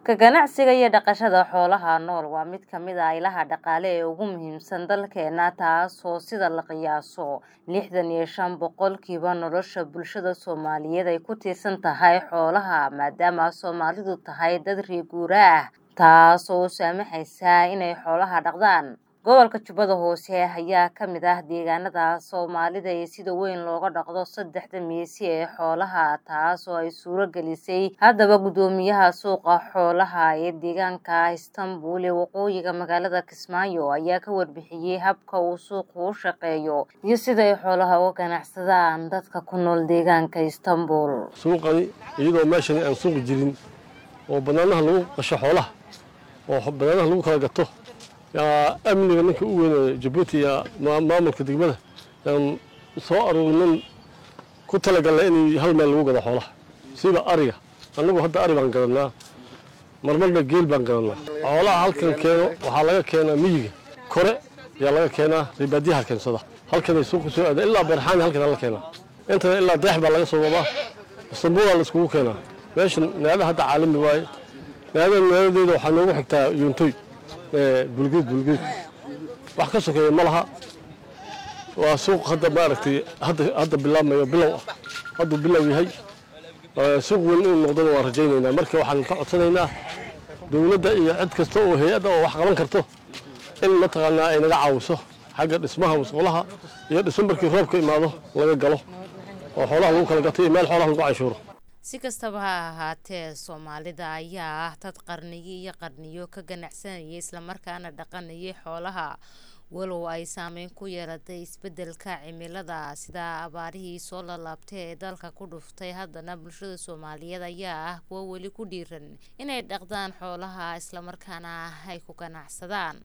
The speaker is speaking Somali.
Ka ganacsiga iyo dhaqashada xoolaha nool waa mid ka mid ah ilaha dhaqaale ee ugu muhiimsan dalkeena taasoo sida la qiyaaso lixdan iyo shan boqolkiiba nolosha bulshada Soomaaliyeed ay ku tiirsan tahay xoolaha maadaama Soomaalidu tahay dad reer guuraa ah taasoo u saamaxaysa inay xoolaha dhaqdaan. Gobolka Jubbada Hoose ayaa ka mid ah deegaanada Soomaalida ee sida weyn looga dhaqdo saddexda meesi ee xoolaha taasoo ay suuro gelisay haddaba guddoomiyaha suuqa xoolaha ee deegaanka Istanbul ee waqooyiga magaalada Kismaayo ayaa ka warbixiyay habka uu suuqu u shaqeeyo iyo sida ay xoolaha uga ganacsadaan dadka ku nool deegaanka Istanbul. suuqani iyadoo meeshan aan suuq jirin oo banaanaha lagu qasho xoolaha oo banaanaha lagu kala gato yaa amniga ninka u weyn jabuuti iyo maamulka degmada yaan soo aruurinin ku talagalnay in hal meel lagu gado xoolaha siba ariga annagu hadda ari baan gadanaa marmarna geel baan gadanaa xoolaha halkan keeno waxaa laga keenaa miyiga kore yaa laga keenaa ribaadiyaha keensada halkanay suuqa soo aada ilaa beerxaani halkan la keenaa intana ilaa deex baa laga soo wadaa istanbuulaa la iskugu keenaa meeshan naada hadda caalami waaye naada naadadeeda waxaa noogu xigtaa yuuntoy bulgeed bulgeed wax ka sokeeya ma laha waa suuq hadda maaragtay hadda hadda bilaabmayo bilow ah hadduu bilow yahay suuq weyn inuu noqdona waan rajaynaynaa marka waxaan ka codsanaynaa dowladda iyo cid kasta oo hay-adda oo wax qaban karto in mataqaanaa ay naga caawiso xagga dhismaha musqulaha iyo dhismo markii roobka imaado laga galo oo xoolaha lagu kala gato iyo meel xoolaha lagu canshuuro si kastaba ha ahaatee soomaalida ayaa ah dad qarniyo iyo qarniyo ka ganacsanayay islamarkaana dhaqanayay xoolaha walow ay saameyn ku yeelatay isbedelka cimilada sida abaarihii soo lalaabtay ee dalka ku dhuftay haddana bulshada soomaaliyeed ayaa ah kuwo weli ku dhiiran inay dhaqdaan xoolaha islamarkaana ay ku ganacsadaan